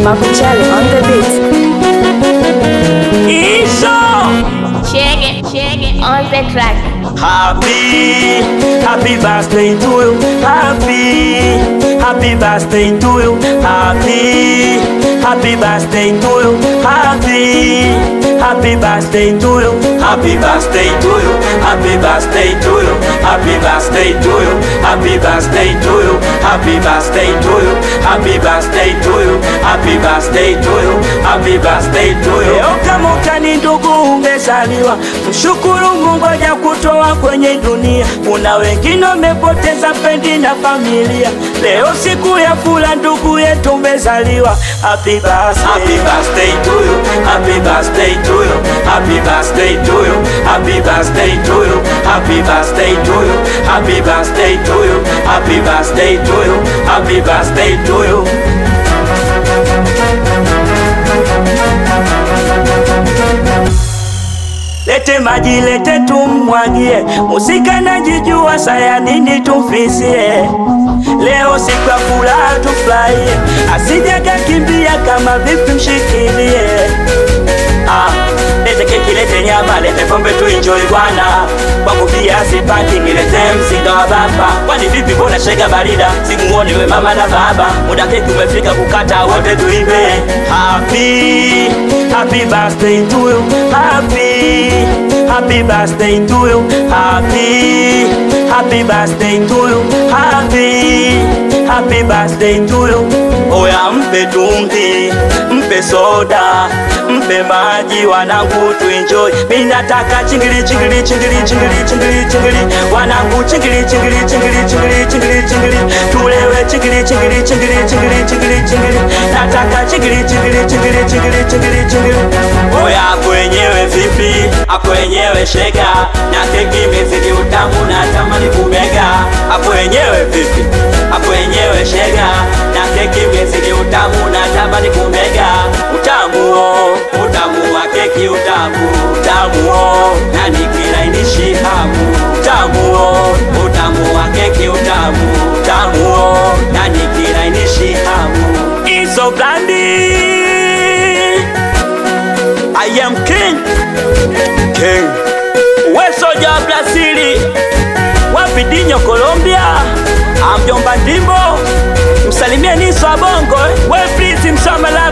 Makuchale on the beat. Isho Shake it, shake it on the track. Happy, happy birthday to you. Happy, happy birthday to you. Happy, happy birthday to you. Happy, happy birthday to you. Happy birthday to you. Happy birthday to you. Happy birthday to you. Happy birthday to you. Happy birthday to you. Happy birthday to you. Happy birthday to you. Happy birthday to you. Leo kama utani ndugu umezaliwa, mshukuru Mungu haja kutoa kwenye dunia. Kuna wengine wamepoteza pendi na familia, leo siku ya fula ndugu yetu umezaliwa. Happy birthday, happy birthday to you, happy birthday to you, happy birthday to you, happy birthday to you, happy birthday to you, happy birthday to you, happy birthday to you, happy birthday to you. Lete maji, lete tumwagie, musika najijua, saya nini tumfisie. Leo siku ya furaha tufurahie, asijaga kimbia kama vipi mshikilie. Ah, lete keki, lete nyama, lete pombe tuenjoy bwana. Kwa kupia sipati, nilete mzinga wa baba. Kwani vipi, mbona shega barida? Simuoni we mama na baba, muda keki umefika kukata, wote tuimbe. Happy, happy birthday to you. Happy, happy birthday to you. Happy, happy birthday to you. Happy, happy birthday to you. Oya mpe tungi, mpe soda, mpe maji wanangu tuenjoy. Mimi nataka chingili chingili chingili chingili chingili chingili wanangu chingili chingili chingili chingili chingili chingili tulewe chingili chingili chingili chingili chingili chingili nataka chingili chingili chingili chingili chingili chingili Oya hapo wenyewe vipi? Hapo wenyewe shega na keki imezidi utamu na tamani kumega. Hapo wenyewe vipi? Hapo wenyewe shega na keki imezidi utamu na tamani kumega. Utamu oh, utamu wa keki utamu, utamu oh, na nikilainishi hamu. Utamu oh, utamu wa keki utamu, utamu oh, na nikilainishi hamu. Iso blandi I am king King Wesoja wa Brazili Wapidinho Colombia Amjomba Ndimbo Msalimie Niso wa Bongo We please Msamala